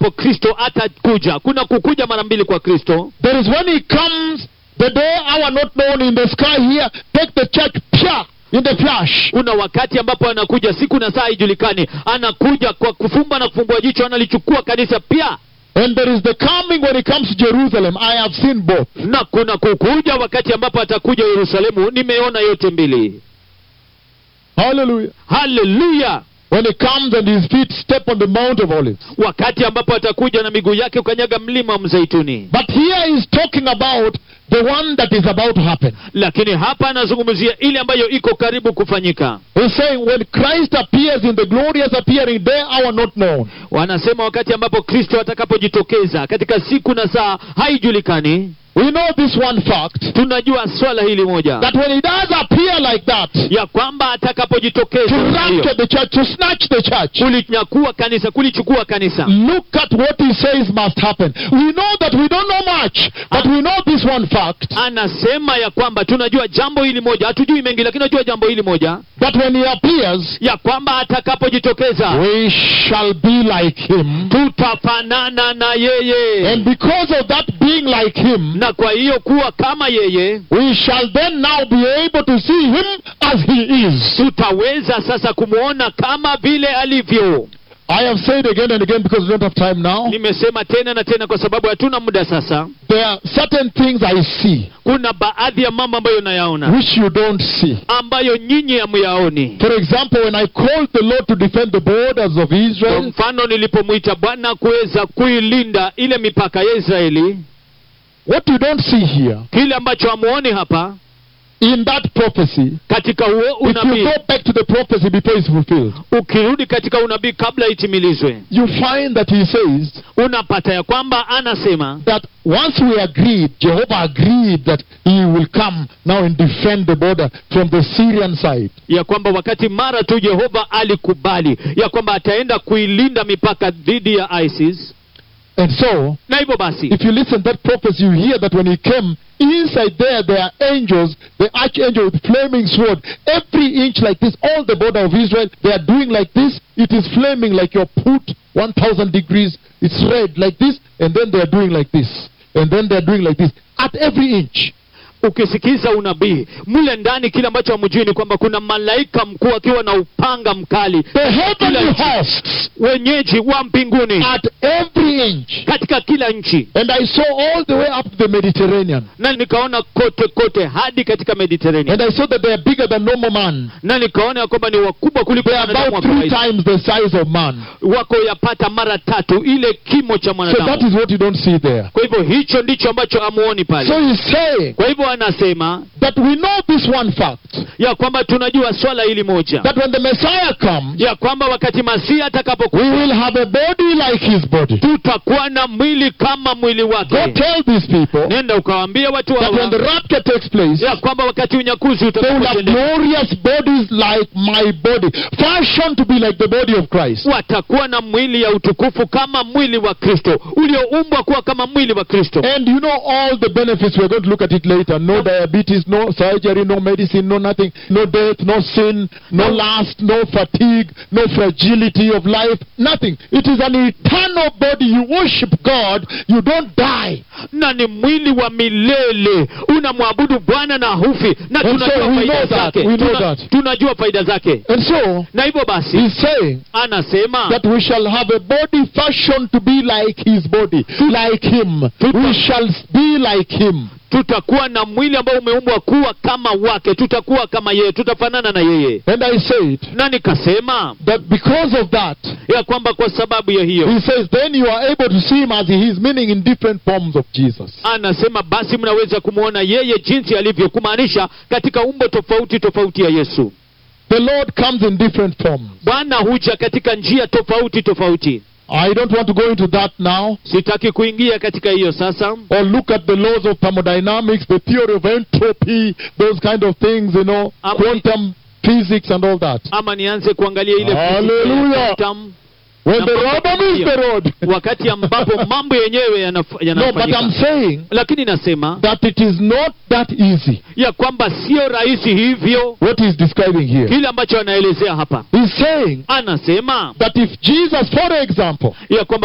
ambapo kristo atakuja kuna kukuja mara mbili kwa kristo There is when he comes, the day, hour not known in the sky here, take the church, pia, in the flash. kuna wakati ambapo anakuja siku na saa haijulikani anakuja kwa kufumba na kufumbua jicho analichukua kanisa pia And there is the coming when he comes to Jerusalem. I have seen both. na kuna kukuja wakati ambapo atakuja yerusalemu nimeona yote mbili Hallelujah. haleluya When he comes and his feet step on the Mount of Olives. wakati ambapo atakuja na miguu yake ukanyaga mlima wa mzeituni But here he's talking about the one that is about to happen. lakini hapa anazungumzia ile ambayo iko karibu kufanyika He's saying when Christ appears in the glorious appearing day, hour not known. wanasema wakati ambapo kristo atakapojitokeza katika siku na saa haijulikani We know this one fact tunajua swala hili moja that when he does appear like that, ya kwamba to atakapojitokeza namna hiyo, rapture the church, to snatch the church, kulinyakua kanisa kulichukua kanisa look at what he says must happen. We know that we don't know much, but we know this one fact anasema ya kwamba tunajua jambo hili moja hatujui mengi lakini tunajua jambo hili moja that when he appears, ya kwamba atakapojitokeza we shall be like him. tutafanana na yeye And because of that being like him, na kwa hiyo kuwa kama yeye we shall then now be able to see him as he is. tutaweza sasa kumwona kama vile alivyo I have said again and again because we don't have time now. nimesema tena na tena kwa sababu hatuna muda sasa There are certain things I see kuna baadhi ya mambo ambayo nayaona which you don't see. ambayo nyinyi hamuyaoni For example, when I called the Lord to defend the borders of kwa Israel, mfano nilipomwita bwana kuweza kuilinda ile mipaka ya israeli what you don't see here kile ambacho hamuoni hapa in that prophecy, katika huo if you unabii go back to the prophecy before it's fulfilled, ukirudi katika unabii kabla itimilizwe you find that he says unapata ya kwamba anasema that once we agreed, Jehovah agreed that he will come now and defend the border from the Syrian side. ya kwamba wakati mara tu jehova alikubali ya kwamba ataenda kuilinda mipaka dhidi ya isis And so, na hivyo basi if you listen to that prophecy, you hear that when he came, inside there, there are angels, the archangel with flaming sword, every inch like this, all the border of Israel, they are doing like this. It is flaming like your put 1000 degrees. It's red like this, and then they are doing like this. And then they are doing like this. At every inch. ukisikiza unabii mle ndani kile ambacho hamjui ni kwamba kuna malaika mkuu akiwa na upanga mkali The heavenly Kila nchi. hosts wenyeji wa mbinguni at every inch. katika kila nchi And I saw all the way up to the Mediterranean. na nikaona kote kote hadi katika mediterania And I saw that they are bigger than normal man. na nikaona ya kwamba ni wakubwa kuliko They are wanadamu wa about three kawaida times the size of man. wako yapata mara tatu ile kimo cha So that mwanadamu is what you don't see there. kwa hivyo hicho ndicho ambacho hamuoni So pale he's saying kwa hivyo anasema that we know this one fact ya kwamba tunajua swala hili moja that when the Messiah comes, ya kwamba wakati masihi we atakapokuja will have a body like his body. tutakuwa na mwili kama mwili Go wake tell these people nenda ukawaambia watu that when the hawa rapture takes place, ya kwamba wakati unyakuzi they will have utakapotendeka glorious bodies like my body, fashioned to be like the body of Christ. watakuwa na mwili ya utukufu kama mwili wa kristo ulioumbwa kuwa kama mwili wa kristo And you know all the benefits. We're going to look at it later. No diabetes, no surgery, no medicine, no nothing, no death, no sin, no lust, no fatigue, no fragility of life, nothing. It is an eternal body. You worship God, you don't die. na ni mwili wa milele unamwabudu bwana na hufi na And tunajua so we faida know that, zake we know Tuna- that. tunajua faida zake And so, na hivyo basi he's saying anasema that we shall have a body fashioned to be like his body, like him. We shall be like him. tutakuwa na mwili ambao umeumbwa kuwa kama wake tutakuwa kama yeye tutafanana na yeye And I said na nikasema that because of that, ya kwamba kwa sababu ya hiyo he says, then you are able to see him as he is, meaning in different forms of Jesus. anasema basi mnaweza kumwona yeye jinsi alivyo kumaanisha katika umbo tofauti tofauti ya yesu The Lord comes in different forms. bwana huja katika njia tofauti tofauti I don't want to go into that now sitaki kuingia katika hiyo sasa or look at the laws of thermodynamics, the theory of entropy, those kind of things, you know, Am- quantum physics and all that. ama nianze kuangalia ile Hallelujah. fiziki ya quantum, When Na the mambo rubber kama meets hiyo. the road. wakati ambapo mambo yenyewe yanaf- no, but yanafanyika I'm saying lakini nasema that it is not that easy, ya kwamba sio rahisi hivyo what he's describing here. kile ambacho anaelezea hapa He's saying anasema that if Jesus, for example, ya kwamba